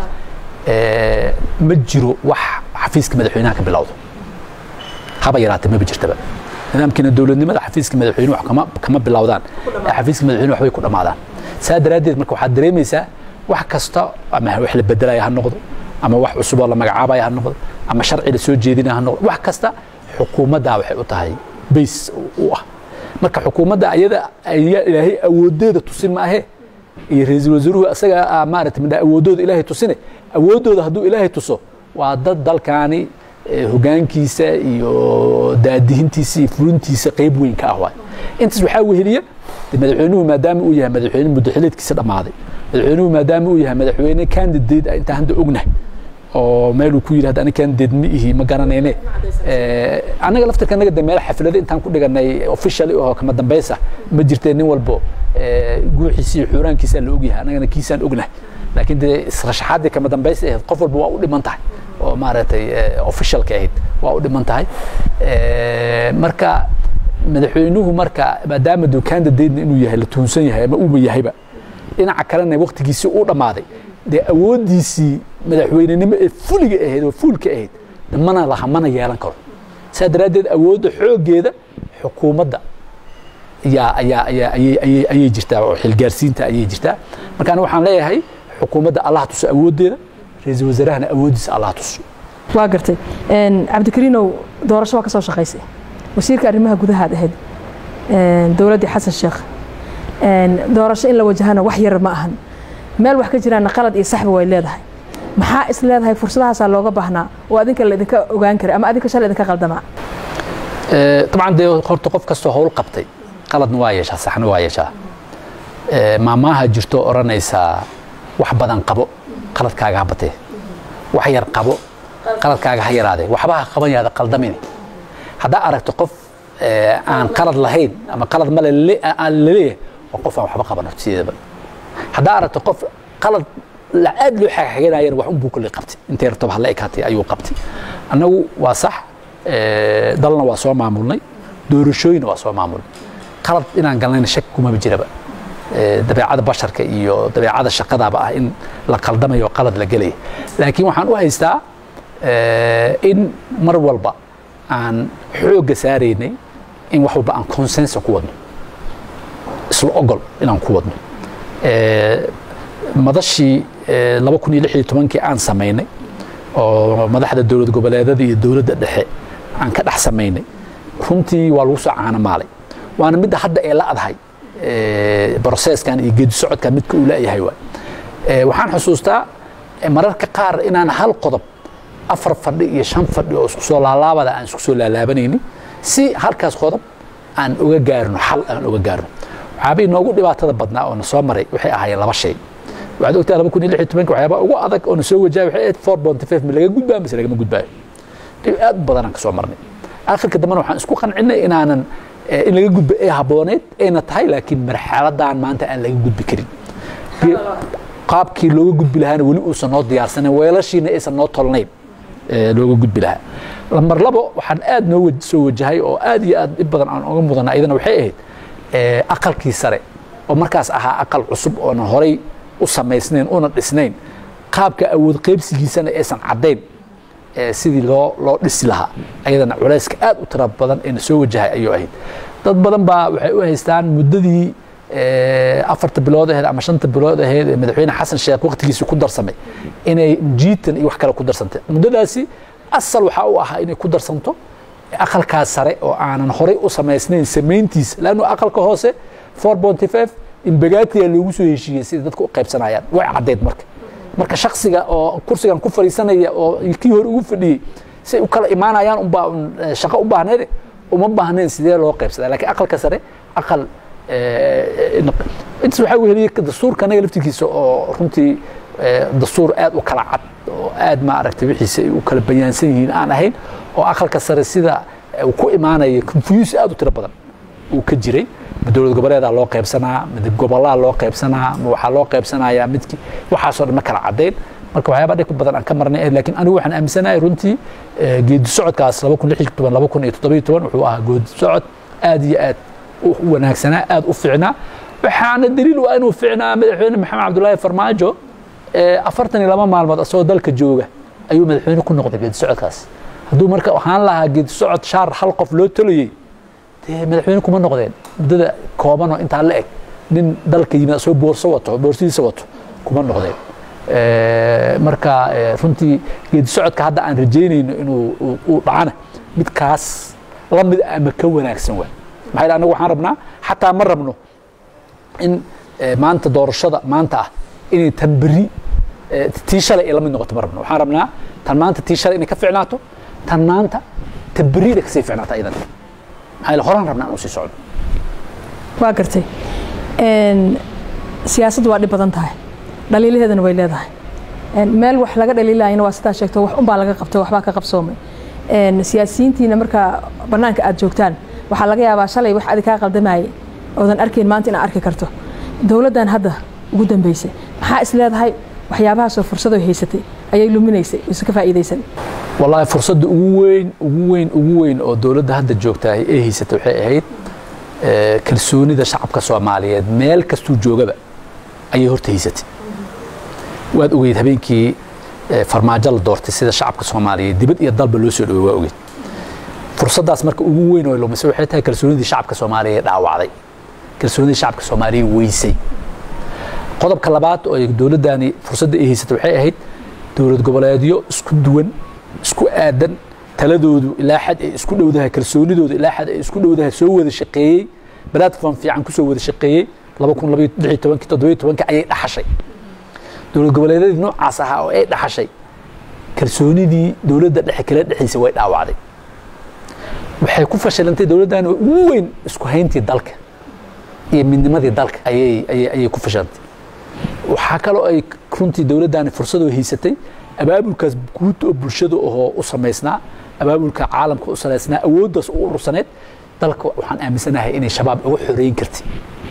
ma jiro wax xafiiska madaxweynaha ka bilowdo haba yaraatee maba jirtaba nidaamkiina dowladnimada xafiiska madaxweynuhu wax kama kama bilowdaan ee xafiiska madaxweynuhu waxbay ku dhammaadaan saa daraaddeed marka waxaad dareemaysaa wax kasta ama wax la bedelaya ha noqdo ama wax cusuboo la magacaabaya ha noqdo ama sharci la soo jeedinaya ha noqdo wax kasta xukuumaddaa waxay u tahay bays u ah marka xukuumadda ayada ayaa ilaahay awoodeeda tusin ma ahe iyo ra-iisul wasaaruhu asaga maaragtay midha awoodooda ilaahay tusine awooddooda hadduu ilaahay tuso waa dad dalkaani hogaankiisa iyo daadihintiisa iyo fulintiisa qayb weyn ka ah waay intaas waxaa weheliya madaxweynuhu maadaama uu yahay madaxweyne muddaxileedkiisa dhammaaday madaxweynuhu maadaama uu yahay madaxweyne candidate ah intaan hadda ognahay oo meeluu ku yidhi hadda ani candidate ma ihi ma garanayne annaga laftarka annaga de meel xaflado intaan ku dhiganay officially oo kama dambaysa ma jirtee nin walbo guuxiisa iyo xuuraankiisaa la ogyahay annagana kiisaan ognahay laakiin dee israshaxaaddii kama dambaysa ahayd qof walba waa u dhiman tahay oo maaragtay officialka ahayd waa u dhiman tahay marka madaxweynuhu marka maadaama duu candidate inuu yahay la tuhunsan yahay ama uuba yahayba dhinaca kalena waktigiisii uu dhammaaday dee awooddiisii madaxweynenimo ee fuliga ahayd oo fuulka ahayd mana laha mana yeelan karo saa daraaddeed awoodda xooggeeda xukuumadda ayaa ayaa ayaa ayay ayay ayay jirtaa oo xilgaarsiinta ayay jirtaa marka aniga waxaan leeyahay xukuumadda allah tuso awooddeeda ra-iisul wasaarahana awooddiisa allah tuso waa gartay cabdikariinow doorasho waa ka soo shaqaysay wasiirka arrimaha gudahaad ahayd dowladdii xasan sheekh doorasho in la wajahana wax yar ma ahan meel wax ka jiraana qalad iyo saxba way leedahay maxaa is leedahay fursadahaasaa looga baahnaa oo adinka laidinka ogaan karay ama adinka shalay idinka qaldamaa dabcan dee horta qof kastoo howl qabtay qaladna waa yeeshaa saxna waa yeeshaa maamaaha jirto odhanaysaa wax badan qabo qaladkaaga ha batee wax yar qabo qaladkaaga ha yaraadee waxba ha qaban yaada qaldamine haddaa aragto qof aan qalad lahayn ama qalad male aan laleeyahay waa qof aan waxba qaban horta sideedaba haddaa aragto qof qalad aad loo xagxaganayana wax unbuu kolley qabtay intay rabtaba hala ekaatay ayuu qabtay annagu waa sax dalna waa soo maamulnay doorashooyina waa soo maamulnay qalad inaan galnayna shaki kumaba jiraba dabeecada basharka iyo dabeecada shaqadaaba ah in la qaldamayo qalad la gelaya laakiin waxaan u haystaa in mar walba aan xoogga saaraynay in wax walba aan consensa ku wadno isla ogol inaan ku wadno madashii laba kun iyo lix iyo tobankii aan samaynay oo madaxda dowlad goboleedada iyo dowladda dhexe aan ka dhex samaynay runtii waa lagu soo caanamaalay waana midda hadda ee la adhay broseskan iyo geedi socodkan midka uu laayahay waay waxaan xusuustaa mararka qaar inaan hal qodob afar fadhi iyo shan fadhi oo isku soo laalaabada aan isku soo laalaabanayni si halkaas qodob aan uga gaarno xal aan uga gaarno waxaabay noogu dhibaatada badnaa oo na soo maray waxay ahaayeen laba shay waxaad ogtahay laba kun iyo lix iyo tobanka waxyaabaa ugu adag oo na soo wajahay waxay ahayd four point five ma laga gudbaa mise lagama gudbaayo dhib aad u badanaan ka soo marnay akhirka dambena waxaan isku qancinay inaanan in laga gudbo ee habbooneed ayna tahay laakiin marxaladan maanta aan laga gudbi karin qaabkii looga gudbi lahaana weli uusan noo diyaarsanin weelashiina aysan noo tolnayn looga gudbi lahaa lambar labo waxaan aad noo soo wajahay oo aad iyo aad dhib badan aan uga mudana iyadana waxay ahayd aqalkii sare oo markaas ahaa aqal cusub oonan horay u samaysnayn una dhisnayn qaabka awood qaybsigiisana aysan caddayn sidii loo loo dhisi lahaa ayadana culayska aad u tira badan eena soo wajahay ayuu ahayd dad badan baa waxay u haystaan muddadii afarta bilood aheed ama shanta bilood aheed ee madaxweyne xasan sheekh waqtigiisii ku darsamay inay jiitan iyo wax kale ku darsantay muddadaasi asal waxaa u ahaa inay ku darsanto aqalkaas sare oo aanan horay u samaysnayn samayntiisa laannu aqalka hoose four ponty five imbagaatiya loogu soo heshiiyey sida dadku u qaybsanayaan way caddeyd marka marka shaksiga oo kursigan ku fadhiisanaya oo kii hore ugu fadhiyey say u kala imaanayaan unbaa shaqo u baahneed uma baahnayn sidee loo qaybsadaa laakiin aqalka sare aqal intaas waxaa weheliyey dastuurka anaga laftirkiisa oo runtii dastuur aad u kala cad oo aad maaragtay wixiisa ay u kala bayaansan yihiin aan ahayn oo aqalka sare sida uu ku imaanaya confuse aad u tiro badan uu ka jiray ma dowlad goboleedaa loo qaybsanaa ma gobolaa loo qaybsanaa ma waxaa loo qaybsanayaa midkii waxaasoo dhan ma kala caddayn marka waxyaaba dhib badan aan ka marnay laakiin anigu waxaan aaminsanahay runtii geedi socodkaas laba kun lix iyo toban laba kun iyo toddobiyo toban wuxuu ahaa geedi socod aad iyo aad u wanaagsanaa aad u fiicnaa waxaana daliil u ah inuu fiicnaa madaxweyne maxamed cabdullaahi farmaajo afartan iyo laba maalmood asagoo dalka jooga ayuu madaxweyne ku noqday geedi socodkaas hadduu marka ahaan lahaa geedi socod shaar hal qof loo talayey dee madaxweyne kuma noqdeen muddada koobanoo intaa la eg nin dalka yimid asagoo boorso wato boorsadiisa wato kuma noqdeen marka runtii geedi socodka hadda aan rajaynayno inuu uu dhacana midkaas la mid ama ka wanaagsan waa maxaa yidhi anagu waxaan rabnaa xataa ma rabno in maanta doorashada maanta ah inay tan berri tii shalay ay la mid noqoto ma rabno waxaan rabnaa tan maanta tii shalay inay ka ficnaato tan maanta tan berrina kasii ficnaata iyadan maxaa yidhi horaan rabnaa inuu sii socdo waa gartay siyaasaddu waa dhib badan tahay dhaliilaheedana way leedahay meel wax laga dhaliilayana waa sidaa sheegto wax unbaa laga qabtay waxbaa ka qabsoomay siyaasiyiintiina markaa bannaanka aad joogtaan waxaa laga yaabaa shalay wax adi kaa qaldamayay oodan arkayn maanta inaad arki karto dowladdan hadda ugu dambeysay maxaa is leedahay waxyaabahaasoo fursadoo haysatay ayay luminaysay ise ka faa'iidaysan wallaahi fursadda ugu weyn ugu weyn ugu weyn oo dowladda hadda joogtahay ee haysatay waxay ahayd kalsoonida shacabka soomaaliyeed meel kastuu joogaba ayay horta haysatay waad ogeyd habeenkii farmaajo la doortay sida shacabka soomaaliyeed dibad iyo dalba loo soo dhowey waa ogeyd fursaddaas marka ugu weyn oo lumisay waxay tahay kalsoonidii shacabka soomaaliya dhaawacday kalsoonidii shacabka soomaaliya weysay qodobka labaad oo dowladdani fursadda ay haysatay waxay ahayd dowlad goboleedyo isku duwan isku aadan taladoodu ilaa xad ay isku dhowdahay kalsoonidoodu ilaa xad ay isku dhowdahay soo wada shaqeeyey platform fiican kusoo wada shaqeeyey laba kun labaiyo lix iyo tobankii toddobiyo tobankii ayay dhaxashay dowlad goboleedyadii noocaas ahaa oo ay dhaxashay kalsoonidii dowladda dhexe kala dhexaysa way dhaawacday waxay ku fashilantay dowladdan ugu weyn isku hayntii dalka iyo midnimadii dalka ayay ayay ayay ku fashilantay waxaa kaloo ay runtii dowladdani fursadoo haysatay abaabulkaas guud oo bulshada oo u samaysnaa abaabulka caalamka u salaysnaa awooddaas u urursaneed dalka waxaan aaminsanahay inay shabaab uga xoreyn kartay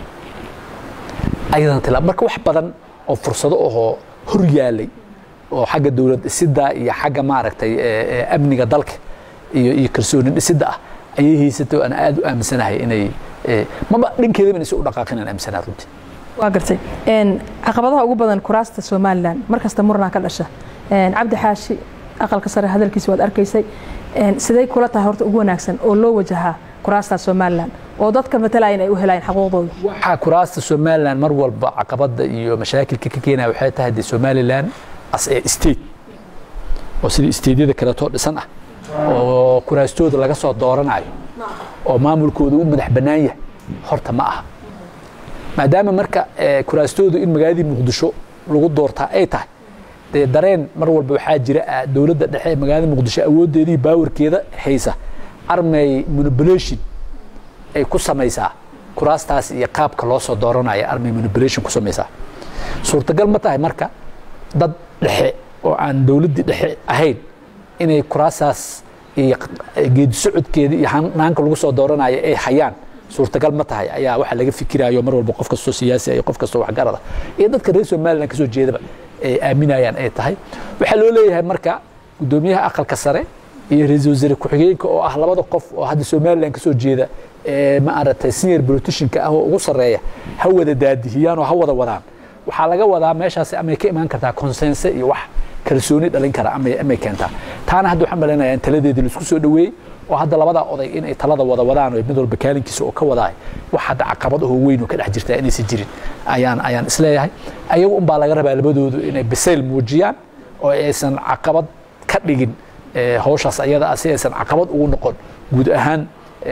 ayadana tila marka wax badan oo fursado ahoo hor yaalay oo xagga dowlad dhisidda iyo xagga maaragtay amniga dalka iyo iyo kalsooni dhisidda ah ayay haysatay oo aan aad u aaminsanahay inay maba dhankeedaba inay si u dhaqaaqin aan aaminsanahay runtii waa gartay caqabadaha ugu badan kuraasta somalilan mar kasta murnaa ka dhasha cabdi xaashi aqalka sare hadalkiisa waad arkaysay siday kula tahay horta ugu wanaagsan oo loo wajahaa kuraasta somalilan oo dadka matalayan ay u helayaan xaquuqdooda waxaa kuraasta somalilan mar walba caqabada iyo mashaakilka ka keenaya waxay tahay dee somalilan as ee state oo sidii stateyada kaleetoo dhisan ah oo kuraastooda laga soo dooranayo oo maamulkooda u madax bannaan yahay horta ma aha maadaama marka kuraastoodu in magaaladii muqdisho lagu doortaa ay tahay dee dareen mar walba waxaa jira dowladda dhexe ee magaalada muqdisho awooddeedii baawarkeeda haysa armay manipulation ay ku samaysaa kuraastaas iyo qaabka loo soo dooranaya armay manipulation ku samaysaa suurtagal ma tahay marka dad dhexe oo aan dowladdii dhexe ahayn inay kuraastaas iyo geedi socodkeeda iyo hanaanka lagu soo dooranayo ay hayaan suurtagal ma tahay ayaa waxaa laga fikirayo mar walba qof kastoo siyaasi iyo qof kastoo waxgarada iyo dadka reer somaliland kasoo jeedaba ay aaminayaan ay tahay waxaa loo leeyahay marka guddoomiyaha aqalka sare iyo ra-iisul wasaare ku-xigeenka oo ah labada qof oo hadda somaliland kasoo jeeda ma aragtay senior politicianka ah oo ugu sarreeya ha wada daadihiyaan oo ha wada wadaan waxaa laga wadaa meeshaasi amay ka imaan kartaa consense iyo wax kalsooni dhalin kara amay amay keentaa taana hadda waxaan malaynayaa in taladeedii laisku soo dhoweeyey oo hadda labadaa oday inay talada wada wadaan oo mid walba kaalinkiisa oo ka wadaay wax hadda caqabad oo weyn oo ka dhex jirta inaysan jirin ayaan ayaan isleeyahay ayagu unbaa laga rabaa labadoodu inay bisayl muujiyaan oo aysan caqabad ka dhigin hawshaas ayada ah si aysan caqabad ugu noqon guud ahaan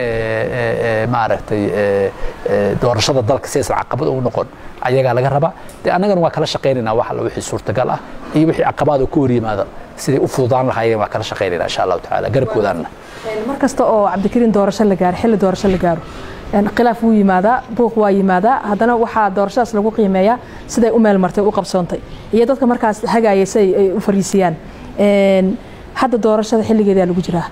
maaragtay doorashada dalka si aysan caqabad ugu noqon ayagaa laga rabaa dee annagana waa kala shaqaynaynaa wax alla wixii suurtagal ah iyo wixii caqabaad oo ka hor yimaada siday u fududaan lahaayeen waa kala shaqaynaynaa insha allahu tacaala garabkoodaanna mar kasta oo cabdikariin doorasho la gaaro xilli doorasho la gaaro khilaaf wuu yimaadaa buuq waa yimaadaa haddana waxaa doorashadaas lagu qiimeeyaa siday u meel martay u qabsoontay iyo dadka markaas hagaaya si ay u fariisiyaan hadda doorashada xilligeedaa lagu jiraa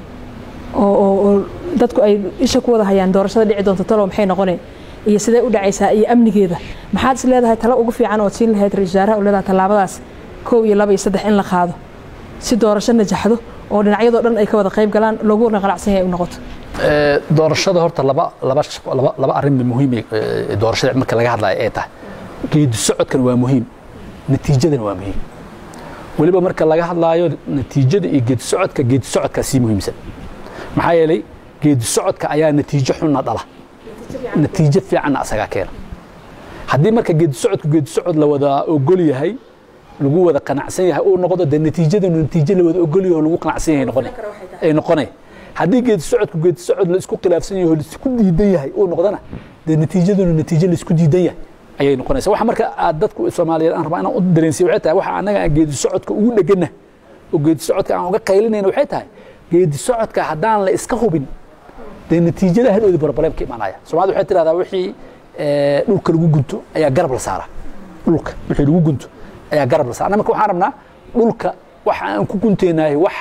oo dadku ay isha ku wada hayaan doorashada dhici doonta talow maxay noqoneen iyo sidee u dhacaysaa iyo amnigeeda maxaad is leedahay talo ugu fiican ood siin lahayd ra-isul wasaaraha oo leedahay tallaabadaas kow iyo laba iyo saddex in la qaado si doorasho najaxdo oo dhinacyadoo dhan ay ka wada qayb galaan looguna qanacsan yahay u noqoto doorashada horta laba laba laba laba arrin muhiim doorashada marka laga hadlayo ay tahay geedi socodkan waa muhiim natiijadana waa muhiim weliba marka laga hadlaayo natiijada iyo geedi socodka geedi socodkaa sii muhiimsan maxaa yeelay geedi socodka ayaa natiijo xunna dhala natiijo fiicanna asagaa keena haddii marka geedi socodku geedi socod la wada ogol yahay lagu wada qanacsan yahay uu noqdo dee natiijadanu natiijo la wada ogol yahay oo lagu qanacsan yahay noqone ay noqonay haddii geedi socodku geedi socod la isku khilaafsan yahay oo laisku diidan yahay uu noqdona dee natiijadanu natiijo la isku diidan yahay ayay noqonaysa waxa marka aad dadku soomaaliyeed aan rabaa inaan u dareensiyo waxay tahay waxa annaga aan geedi socodka ugu dhegana oo geedi socodka aan uga qaylinayna waxay tahay geedi socodka haddaan la iska hubin dee natiijada hadhowdi barbalem ka imaanaya soomaalida waxay tidhahdaa wixii dhulka lagu gunto ayaa garab la saara dhulka wixii lagu gunto ayaa garab la saara anna marka waxaan rabnaa dhulka waxa aan ku guntaynahay wax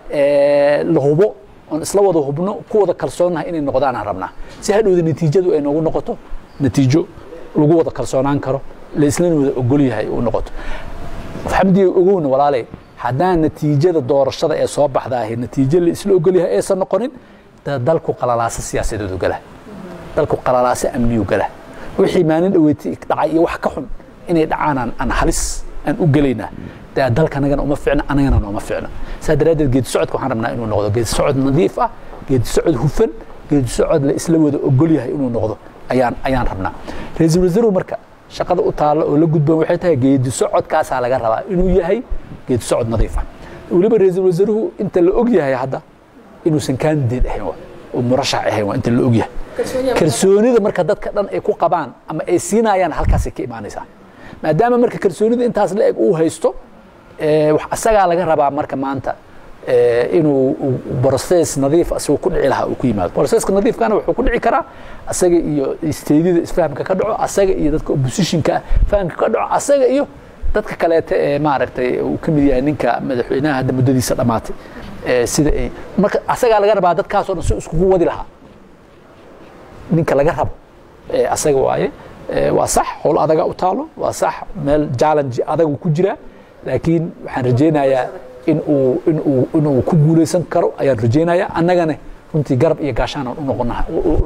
la hubo oon isla wada hubno ku wada kalsoonnahay inay noqdaan aan rabnaa si hadhowda natiijadu ay noogu noqoto natiijo lagu wada kalsoonaan karo la islana wada ogol yahay uu noqoto xamdiga ogowna walaaley haddaan natiijada doorashada ee soo baxdaahi natiijo la isla ogol yahay aysan noqonin dalku qalalaaso siyaasadeedu gala dalku qalalaaso amniyu gala wixii maalin dhaweyti dhacay iyo wax ka xun inay dhacaan aan halis aan u gelaynaa dee dalka anagana uma ficna anagana nooma ficna saa daraaddeed geedi socodka waxaan rabnaa inuu noqdo geedi socod nadiif ah geedi socod hufan geedi socod la isla wada ogol yahay inuu noqdo ayaan ayaan rabnaa ra-iisul wasaaruhu marka shaqada u taalla oo la gudban waxay tahay geedi socodkaasaa laga rabaa inuu yahay geedi socod nadiif ah weliba ra-iisul wasaaruhu inta la og yahay hadda inuusan candidate ahayn oo murashax ahayn waa inta la og yahay kalsoonida marka dadka dhan ay ku qabaan ama ay siinayaan halkaasay ka imaanaysaa maadaama marka kalsoonida intaas la eg uu haysto asagaa laga rabaa marka maanta inuu broses nadiif asigoo ku dhici lahaa uu ku yimaado broseska nadiifkana wuxuu ku dhici karaa asaga iyo isteedida isfahamka ka dhaco asaga iyo dadka oppositionka fahamka ka dhaco asaga iyo dadka kaleete ee maaragtay uu ka mid yahay ninka madaxweynaha hadda muddadiisa dhammaatay sida ay marka asagaa laga rabaa dadkaasoo dhan si iskugu wadi lahaa ninka laga rabo asaga waaye waa sax howl adaga u taalo waa sax meel challenge adagu ku jira laakiin waxaan rajaynayaa in uu in uu in uu ku guulaysan karo ayaan rajaynayaa annagana runtii garab iyo gaashaanaan u noqonaha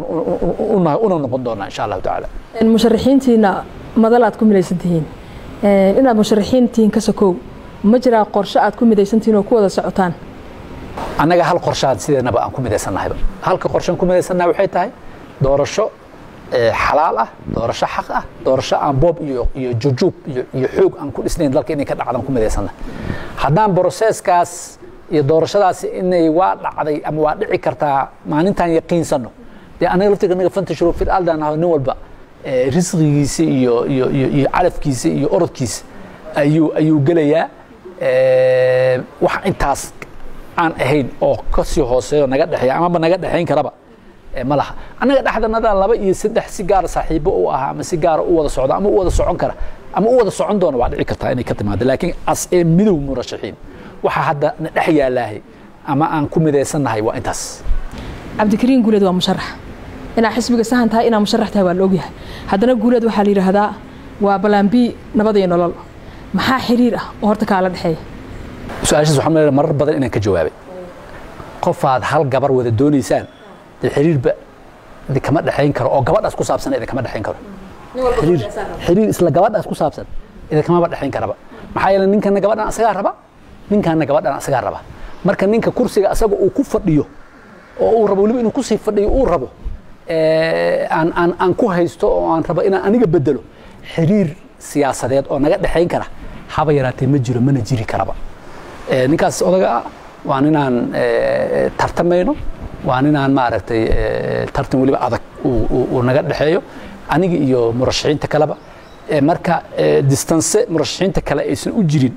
una noqon doonaa insha allahu tacaala musharaxiintiina madal aad ku midaysan tihiin inaad musharaxiin tihiin ka sokow ma jiraa qorshe aad ku midaysan tihiin oo ku wada socotaan annaga hal qorshaan sideenaba aan ku midaysannahayba halka qorshaan ku midaysannahay waxay tahay doorasho xalaal ah doorasho xaq ah doorasho aan boob iyo iyo jujuub iyo iyo xoog aan ku dhisnayn dalka inay ka dhacdaan ku midaysanna haddaan broseskaas iyo doorashadaasi inay waa dhacday ama waa dhici kartaa maalintaan yaqiinsanno dee anaga laftiga anaga fantashiro fil aldan aho nin walba risqigiisa iyo iyo iyo iyo calafkiisa iyo orodkiisa ayuu ayuu gelayaa wax intaas aan ahayn oo kasii hooseeyo naga dhexeeya amaba naga dhexayn karaba ma laha annaga dhexdanada laba iyo saddex si gaara saaxiibo u ahaa ama si gaara u wada socda ama u wada socon kara ama u wada socon doona waa dhici kartaa inay ka timaado laakiin as ee midow murashaxiin waxaa hadda na dhex yaalaahay ama aan ku midaysannahay waa intaas cabdikariin guuleed waa musharax inaa xisbiga sahan tahay inaa musharax tahay waa la ogyahay haddana guuleed waxaa la yidhaahdaa waa ballaambi nabad iyo nolol maxaa xiriir ah oo horta kaala dhexeeya su-aashaas waxaan leeyahay marar badan inaan ka jawaabay qofaad hal gabar wada doonaysaan dee xiriirba idinkama dhexayn karo oo gabadhaas ku saabsan idinkama dhexayn karo xiriir xiriir isla gabadhaas ku saabsan idinkamaba dhexayn karaba maxaa yeelay ninkana gabadhan asagaa raba ninkaana gabadhan asagaa raba marka ninka kursiga asaga uu ku fadhiyo oo uu rabo weliba inuu kusii fadhiyo uu rabo aan aan aan ku haysto oo aan rabo inaan aniga bedelo xiriir siyaasadeed oo naga dhexayn kara haba yaraatee ma jiro mana jiri karaba ninkaas odaga ah waa ninaan tartamayno waa ninaan maaragtay tartan weliba adag uu naga dhexeeyo aniga iyo murashaxiinta kaleba marka distance murashaxiinta kale aysan u jirin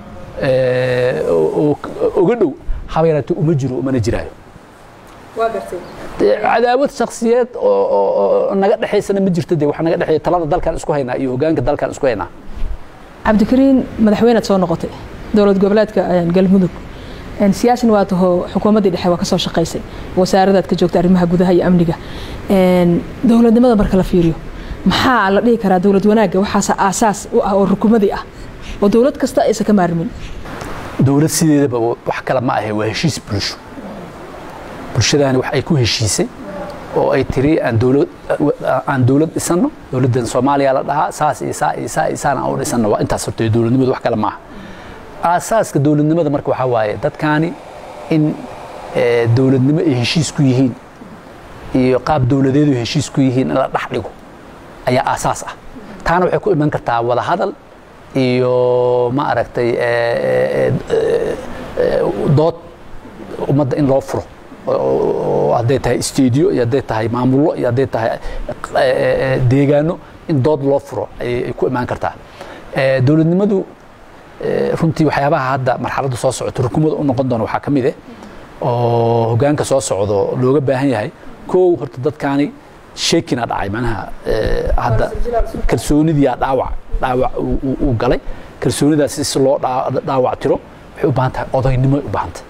oga dhow haba yaraatee uma jiro umana jiraayo cadaawad shaksiyeed oo naga dhexaysana ma jirto de waxa naga dhexeeya talada dalkan isku haynaa iyo hogaanka dalkan isku haynaa cabdikariin madaxweynead soo noqotay dowlad goboleedka galmudug siyaasin waa taho xukuumaddii dhexe waa ka soo shaqaysay wasaaradaad ka joogta arrimaha gudaha iyo amniga dowladnimada marka la fiiriyo maxaa la dhihi karaa dowlad wanaagga waxaase aasaas u ah oo rukumadii ah oo dowlad kasta aysan ka maarmin dowlad sideedaba wax kale ma ahe waa heshiis bulsho bulshadaani wax ay ku heshiisay oo ay tiri aan dowlad aan dowlad dhisanno dowladdan soomaaliya la dhahaa saas iyo saa iyo saa iyo saan aan u dhisanno waa intaas horta dowladnimadu wax kale maaha aasaaska dowladnimada marka waxaa waaye dadkaani in dowladnimo ay heshiis ku yihiin iyo qaab dowladeedu heshiis ku yihiin in la dhex dhigo ayaa aasaas ah taana waxay ku iman kartaa wada hadal iyo ma aragtay dood ummadda in loo furo hadday tahay stadiyo iyo hadday tahay maamullo iyo hadday tahay deegaano in dood loo furo ayay ku imaan kartaa dowladnimadu runtii waxyaabaha hadda marxaladda soo socoto rukumada u noqon doona waxaa ka mid eh oo hogaanka soo socdo looga baahan yahay kow horta dadkaani sheekina dhacay macnaha hadda kalsoonidiyaa dhaawac dhaawac uu galay kalsoonidaas si loo dhaawac tiro waxay u baahan tahay odaynimoy u baahan tahay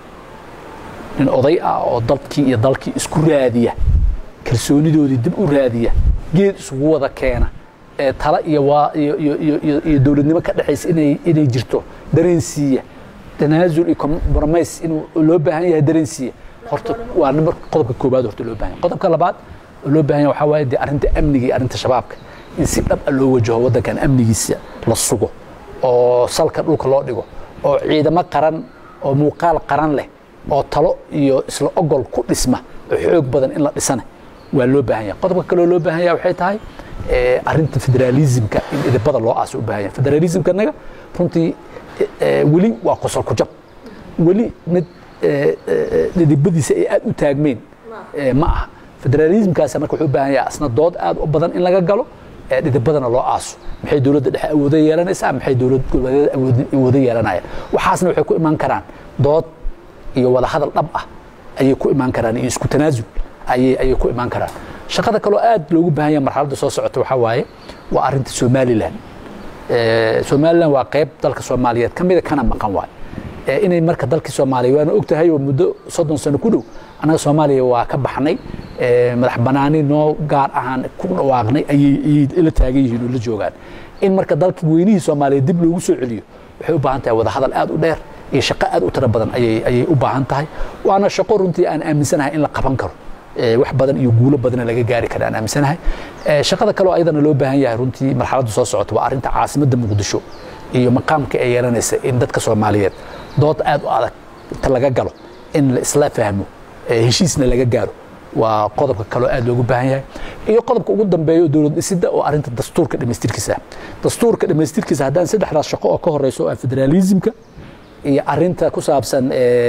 nin oday ah oo dalkii iyo dalkii isku raadiya kalsoonidoodii dib u raadiya geed isugu wada keena tala iyo waa iyo iyo iyo iyo dowladnimo ka dhexaysa inay inay jirto dareensiiya tanaasul iyo compromise inuu loo baahan yahay dareensiiya horta waa number qodobka koobaad horta loo baahan yahay qodobka labaad oo loo baahan yahay waxaa waaye dee arrinta amniga iyo arrinta shabaabka in si dhab ah loo wajaho waddankan amnigiisa la sugo oo salka dhulka loo dhigo oo ciidamo qaran oo muuqaal qaran leh oo talo iyo isla ogol ku dhisma oo xoog badan in la dhisana waa loo baahan yahay qodobka kaloo loo baahan yahay waxay tahay arrinta federaalismka in idibada loo aasa u baahan yahay federalismka naga runtii weli waa qosol ku jab weli mid dhidibadiisa ay aad u taagmeen ma aha federalismkaas marka wuxuu u baahan yahay asna dood aad u badan in laga galo dhidibadana loo aaso maxay dowladda dhexe awoodo yeelanaysaa maxay dowlad goboleedyada awoodo yeelanayaan waxaasna waxay ku imaan karaan dood iyo wada hadal dhab ah ayay ku imaan karaan iyo isku tanaasul ayay ayay ku imaan karaan shaqada kaloo aad loogu baahan yahay marxaladda soo socota waxaa waaye waa arrinta somalilan somalilan waa qayb dalka soomaaliyeed ka mida kana maqan waay inay marka dalkii soomaaliya waana og tahay oo muddo soddon sano ku dhow annaga soomaaliya waa ka baxnay madax banaani noo gaar ahaan ku dhawaaqnay ayay la taagan yihiin oo la joogaan in marka dalkii weynihii soomaaliya dib loogu soo celiyo waxay u baahan tahay wada hadal aad u dheer iyo shaqo aad u tiro badan ayay ayay u baahan tahay waana shaqo runtii aan aaminsanahay in la qaban karo wax badan iyo guulo badana laga gaari kara aan aaminsanahay shaqada kaloo ayadana loo baahan yahay runtii marxaladda soo socota waa arrinta caasimadda muqdisho iyo maqaamka ay yeelanaysa in dadka soomaaliyeed dood aad u adag inta laga galo in la isla fahmo heshiisna laga gaaro waa qodobka kaloo aad loogu baahan yahay iyo qodobka ugu dambeeyo dowlad dhisidda oo arrinta dastuurka dhammaystirkiisa dastuurka dhammaystirkiisa haddaan saddexdaas shaqo oo ka horeyso oo ah federaalismka iyo arinta ku saabsan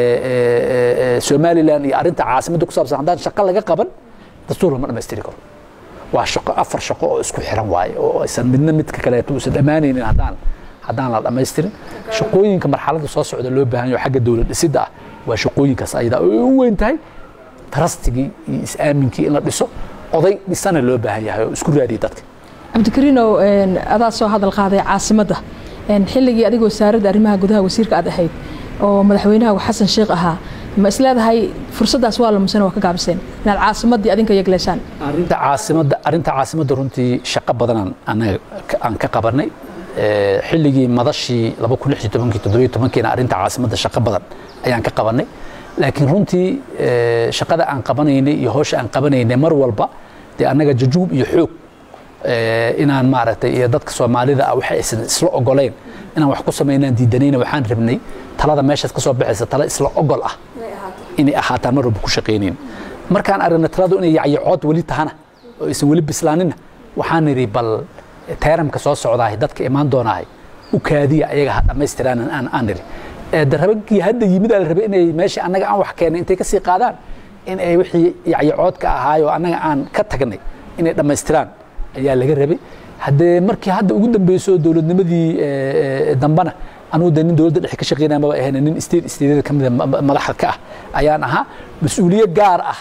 somalilan iyo arinta caasimadda ku saabsan haddaan shaqo laga qaban dastuur lama dhammaystiri karo waa shaqo afar shaqo oo isku xiran waaye oo aysan midna midka kaleeto uusan dhammaanaynin haddaan haddaan la dhammaystirin shaqooyinka marxaladda soo socda loo baahan yaho xagga dowlad dhisidda ah waa shaqooyinkaas ayada ay u weyn tahay trustigii iyo is-aaminkii in la dhiso oday dhisana loo baahan yahay oo isku raadiya dadka cabdikariinow adaa soo hadal qaaday caasimadda xilligii adiga wasaaradda arrimaha gudaha wasiirka aad ahayd oo madaxweynaha xasan sheekh ahaa ma isleedahay fursaddaas waa lamusana waa ka gaabiseen inaad caasimaddii adinka yegleeshaan arrinta caasimadda arrinta caasimadda runtii shaqo badanaan anaga aan ka qabanay xilligii madashii laba kun lix iyo tobankii toddobiyo tobankiina arrinta caasimadda shaqo badan ayaan ka qabanay laakiin runtii shaqada aan qabanaynay iyo hawsha aan qabanaynay mar walba dee annaga jajuub iyo xoog inaan maaragtay iyo dadka soomaalida ah waxa aysan isla ogoleyn inaan wax ku samaynaan diidanayna waxaan rabnay talada meeshaas ka soo baxaysa tala isla ogol ah inay ahaataan mar walba ku shaqaynayn markaan aragnay taladu inay yacyacood weli tahana oo aysan weli bislaaninna waxaan nidhi bal teeramka soo socdaahay dadka imaan doonaahay u kaadiya ayaga ha dhammaystiraan aan aan nidhi darabagii hadda yimid aa la rabay inay meeshii annaga aan wax keennay intay ka sii qaadaan in ay wixii yacyacoodka ahaayoo annaga aan ka tagnay inay dhammaystiraan ayaa laga rabay haddee markii hadda ugu dambeyso dowladnimadii dambana anugu de nin dowladda dhexe ka shaqeynaya maba ahayn nin state stateyada ka mida madaxda ka ah ayaan ahaa mas-uuliye gaar ah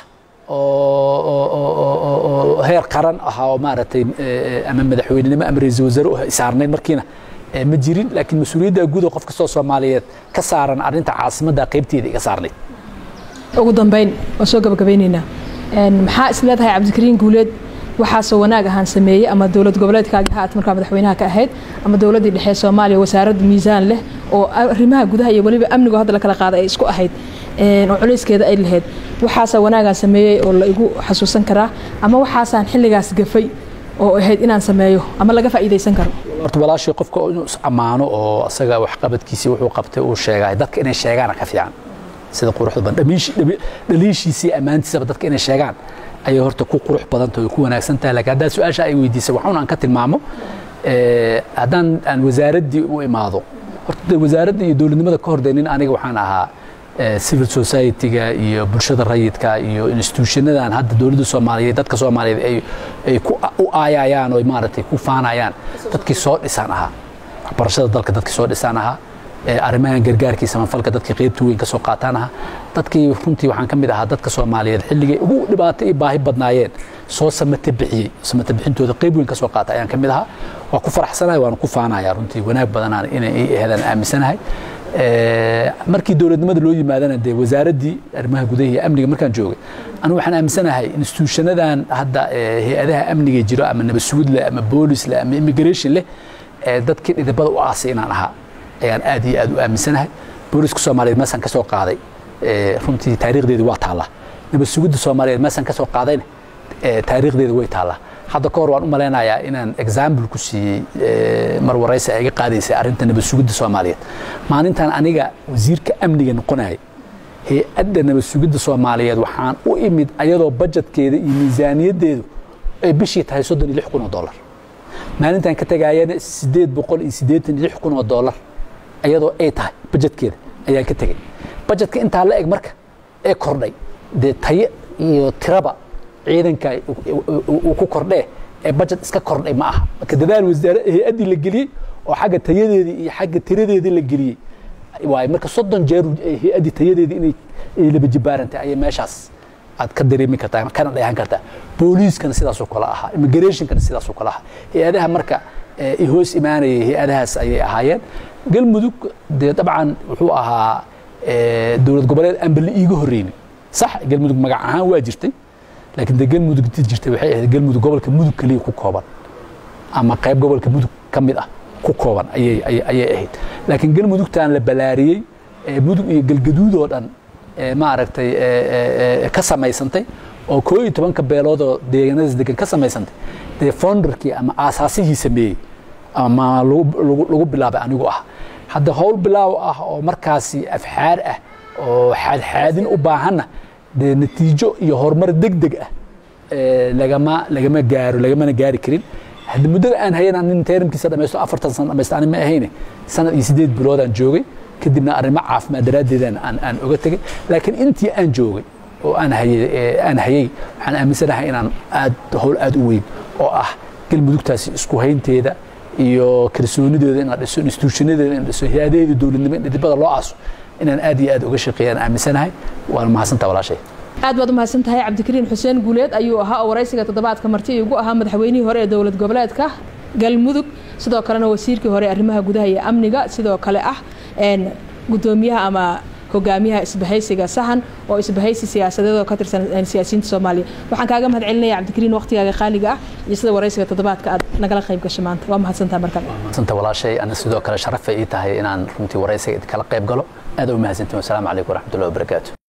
oo heer qaran ah oo maaragtay ama madaxweynenimo ama ra-iisul wasaare saarnayd markiina ma jirin laakiin mas-uuliyadda guud oo qof kastoo soomaaliyeed ka saaran arrinta caasimadda qaybteeda iga saarnayd ugu dambeyn waan soo gabagabeyneynaa maxaa is leedahay cabdikariin guuleed waxaasoo wanaag ahaan sameeyey ama dowlad goboleedkaagi haat markaa madaxweynaha ka ahayd ama dowladdii dhexe soomaaliya wasaaradda miisaan leh oo arrimaha gudaha iyo weliba amnigu hadda la kala qaaday ay isku ahayd oo culayskeeda ay lahayd waxaasaa wanaagaan sameeyey oo la igu xasuusan karaa ama waxaasaan xilligaas gafay oo ahayd inaan sameeyo ama laga faa'iidaysan karo horta walaashii qofka inuu is ammaano oo asaga waxqabadkiisii wuxuu qabtay uu sheegay dadka inay sheegaana ka fiican sida quruxda badan dhaliishiisii ammaantiisaba dadka inay sheegaan ayay horta ku qurux badanta ku wanaagsan tahay laakiin haddaad su-aasha ay weydiisay waxuun aan ka tilmaamo haddaan aan wasaaraddii u imaado horta wasaaradda iyo dowladnimada ka hor nin aniga waxaan ahaa civil society-ga iyo bulshada rayidka iyo institutionadan hadda dowladda soomaaliyeed dadka soomaaliyeed ay ay ku u aayayaan oo maaragtay ku faanayaan dadkii soo dhisaan ahaa waxbarashada dalka dadkii soo dhisaan ahaa arrimahan gargaarkii samafalka dadkii qaybta weyn ka soo qaataan ahaa dadkii runtii waxaan ka mid ahaa dadka soomaaliyeed xilligay ugu dhibaato iyo baahi badnaayeen soo samata bixiyey samata bixintooda qayb weyn ka soo qaata ayaan ka mid ahaa waa ku faraxsanahay waan ku faanayaa runtii wanaag badanaan inay ii aheedaan aaminsanahay markii dowladnimada loo yimaadana dee wasaaraddii arrimaha gudaha iyo amniga markaan joogay anigu waxaan aaminsanahay instituushanadan hadda hay-adaha amniga jiro ama nabad sugid leh ama boolis leh ama immigration leh dadkii dhidibada u aasay inaan ahaa ayaan aad iyo aad u aaminsanahay booliska soomaaliyeed meesaan ka soo qaaday runtii taariikhdeedi waa taallaa nabad sugidda soomaaliyeed meesaan ka soo qaadayna taariikhdeeda way taallaa hadda ka hor waan u malaynayaa inaan example ku siiyey mar waraysi ay iga qaadaysay arrinta nabad sugidda soomaaliyeed maalintan aniga wasiirka amniga noqonayay hay-adda nabad sugidda soomaaliyeed waxaan u imid ayadoo bajetkeeda iyo miisaaniyaddeedu ay bishii tahay soddon iyo lix kun oo dollar maalintan ka tagaayana siddeed boqol iyo siddeetan iyo lix kun oo dollar ayadoo ay tahay bajetkeeda ayaan ka tegey bajetka intaa la eg marka ee kordhay dee tayo iyo tiraba ciidanka uu ku kordhee ee bajet iska kordhay ma aha marka dadaal wasaare hay-addii la geliyey oo xagga tayadeedii iyo xagga tiradeedii la geliyey waaye marka soddon jeer hay-addii tayadeedii inay laba jibaarantay ayay meeshaas aad ka dareemi kartaa kana dheehan kartaa booliiskana sidaasoo kale ahaa immigrationkana sidaasoo kale ahaa hay-adaha marka hoos imaanayay hay-adahaas ayay ahaayeen galmudug dee dabcan wuxuu ahaa dowlad goboleed aan bali iiga horreynin sax galmudug magac ahaan waa jirtay laakiin dee galmudug intii jirtay waxay ahayd galmudug gobolka mudug keliya ku kooban ama qayb gobolka mudug ka mid ah ku kooban ayay ayay ahayd laakiin galmudugtan la balaariyey mudug iyo galgaduud oo dhan maaragtay ka samaysantay oo koo iyo tobanka beeloodoo deegaanadaas degan ka samaysantay dee founderkii ama aasaasihii sameeyey ama lagu bilaabay anigu ah hadda howl bilaaw ah oo markaasi afxaar ah oo xaadxaadin u baahanna dee natiijo iyo horumar deg deg ah lagama lagama gaaro lagamana gaari karin hadda muddada aan hayana nin teeramkiisa dhamaysto afartan sano dhamaysto ani ma ahayne sanad iyo siddeed biloodaan joogay kadibna arrimo caafimaad daraaddeedaan aan aan oga tegay laakiin intii aan joogay oo aan hayay aan hayay waxaan aaminsanahay inaan aad howl aad u weyn oo ah galmudugtaasi isku haynteeda iyo kalsoonidooda in la dhiso instituushinadeeda in la dhiso hay-adaheeda dowladnimo in dhidibada loo aaso inaan aad iyo aad uga shaqeeyaan aaminsanahay waana mahadsantaa walaashay aad baad u mahadsan tahay cabdikariin xuseen guuleed ayuu ahaa oo waraysiga toddobaadka marti ugu ahaa madaxweynihii hore ee dowlad goboleedka galmudug sidoo kalena wasiirkii hore arrimaha gudaha iyo amniga sidoo kale ah gudoomiyaha ama hogaamiyaha isbahaysiga sahan oo isbahaysi siyaasadeed oo ka tirsan siyaasiyiinta soomaaliya waxaan kaaga mahad celinaya cabdikariin waqtigaaga qaaliga ah iyo sida waraysiga toddobaadka aad nagala qayb gasho maanta waa mahadsantaha markale mahadsantaa walaashay ana sidoo kale sharafay ii tahay inaan runtii waraysiga kala qayb galo aad u mahadsantiin wasalaamu calaykum waraxmatullahi wabarakaatu